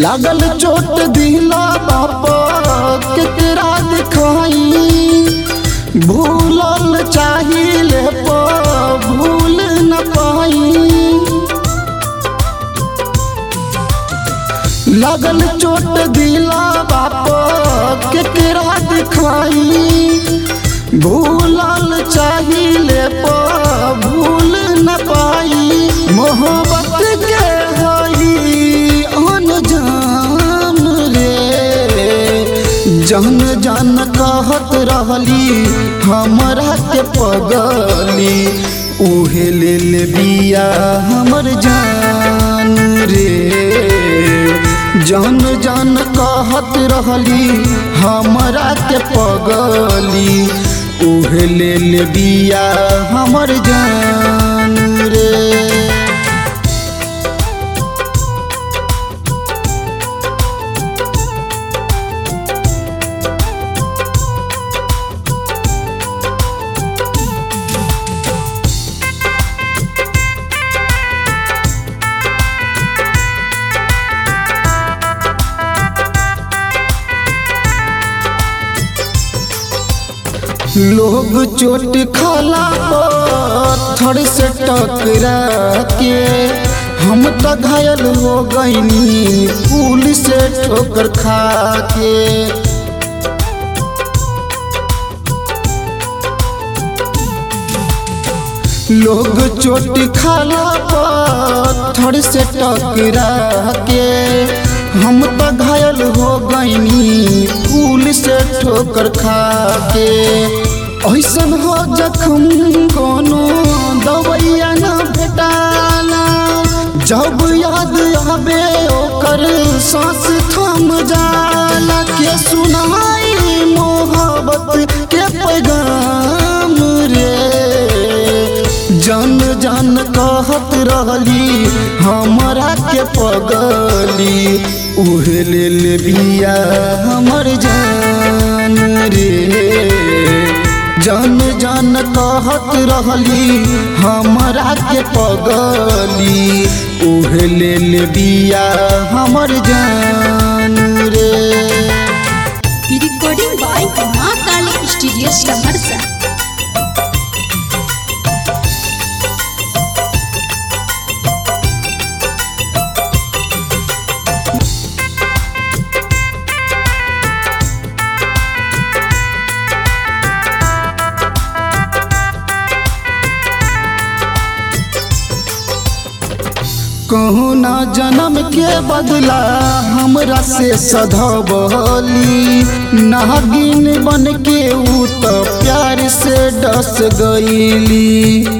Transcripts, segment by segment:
लागल चोट दिला बापा केकरा दिखाई भूलल चाहिए पा भूल न पाई लागल चोट दिला बापा केकरा दिखाई भूलल चाहिए पा भूल न पाई मोहब्बत के हई अनजान रे जहन जान कहत रहली हमरा के पगली उहे ले ले बिया हमर जान रे जहन जान कहत रहली हमरा के पगली उहे ले ले बिया हमर जान रे लोग चोट खाला पत्थर से टकरा के हम तो घायल हो गईनी पुल से ठोकर खा के लोग चोट खाला पत्थर से टकरा के हम तो घायल हो गईनी पुल से ठोकर खा के ऐसन हो जखम कोनो दवैया न भेटाला जब याद आवे ओकर सांस थम जाला के सुनाई मोहब्बत के पैगाम रे जन जन कहत रहली हमरा के पगली उहे ले ले बिया हमर जान रे जन जन कहत रहली हमरा के पगली उहे ले ले बिया हमर जान रे रिकॉर्डिंग बाय माँ काली स्टूडियो सहरसा कहूँ ना जन्म के बदला हमरा से सधबली नागिन बन के ऊ तो प्यार से डस गईली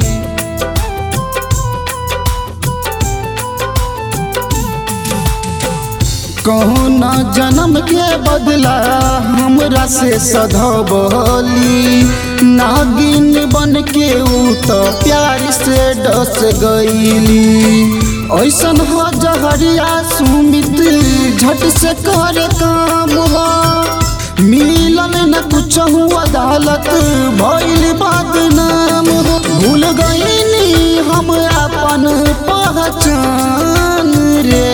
कहूँ ना जन्म के बदला हमरा से सधबली नागिन बन के ऊ तो प्यार से डस गईली ऐसन हो जहरिया सुमित झट से कर काम हो मिलल न कुछ अदालत भइल बदनाम हो भूल गईनी हम अपन पहचान रे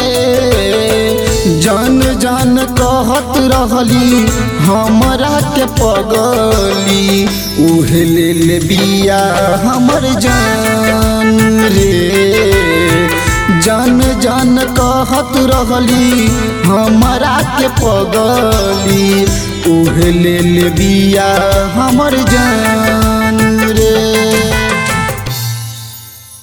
जान जान कहत रहली हमरा के पगली उहे ले ले बिया हमर जान रे जान जान कहत रहली हमरा के पगली उहे ले ले बिया हमर जान